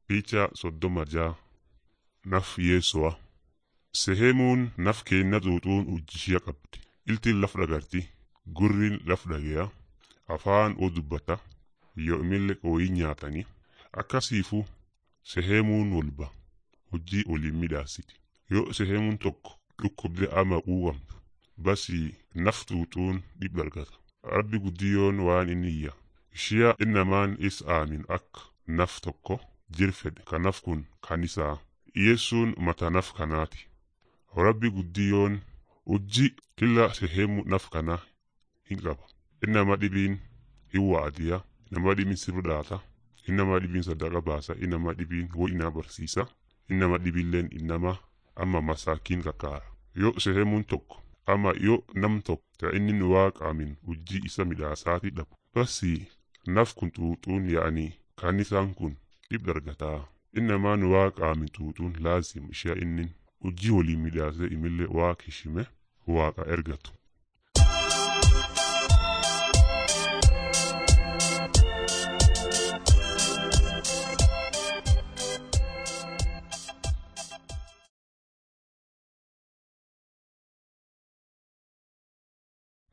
Picha soddoma jaa naf Yesu'a. Sehemuun naf keenna xuuxuun ujjishia qabdi. Iltiin laf dhagarti, gurrin laf dhageya, afaan oo dubbata, yoo imillee ooyii nyaatani. Akkasiifu sehemuun walba hojii waliin midhaasiti. Yoo sehemuun tokko dhukkubde ama quuqamtu basi naf xuuxuun dhib argata. Rabbi guddiyoon waan inni iyya. Ishia innamaan is aamin akka naf tokko jirfedhe ka naf kun kan isaa. Yesuun mata naf kanaati. Rabbi guddiyoon hojii kila sehemu naf kana hin qaba. Innama dhibiin hin waadiya, innama dhibiin sirdaata, innama dhibiin sadaqa baasa, innama dhibiin wo'inaa barsiisa, innama dhibiilleen innama amma masaakiin kakkaara. Yoo sehemuun tokko ama yoo nam tokko ta inni nu waaqaamin hojii isa midhaasaati dhabu. Basi naf kun xuuxuun yaa'anii kan isaan kun dhib dargataa. Innamaa nu waaqaamin xuuxuun laazim ishee innin hojii waliin midhaasee imillee waaqa heshime waaqa ergatu.